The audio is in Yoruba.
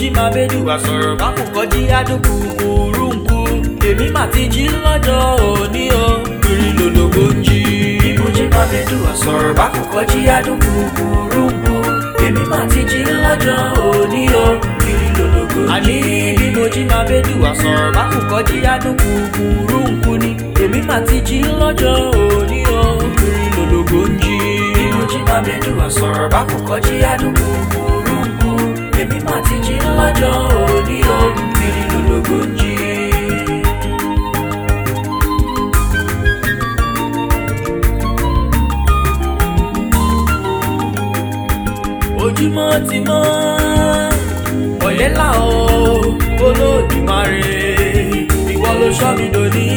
jí máa bẹ́dù àsọ̀rọ̀ bá kò kọjí àdúgbò kúrúǹkù èmi mà ti jí lọ́jọ́ òní o kiri lòlògbò ń jí. bí mo jí máa bẹ́dù àsọ̀rọ̀ bá kò kọjí àdúgbò kúrúǹkù èmi mà ti jí lọ́jọ́ òní o kiri lòlògbò ń jí. àní bí mo jí máa bẹ́dù àsọ̀rọ̀ bá kò kọjí àdúgbò kúrúǹkù ni èmi mà ti jí lọ́jọ́ òní o kiri lòlògbò ń jí. bí mo jí máa bẹ́dù àsọ̀rọ̀ bá kò kọjí àdúgbò kúrúǹkù èmi mà ti jí lọ́jọ́ òní o kiri lòlògbò ń jí. ojúmọ́ ti mọ́ ọ̀lẹ́là o olódùmarè ìwọ ló sọ mi dòní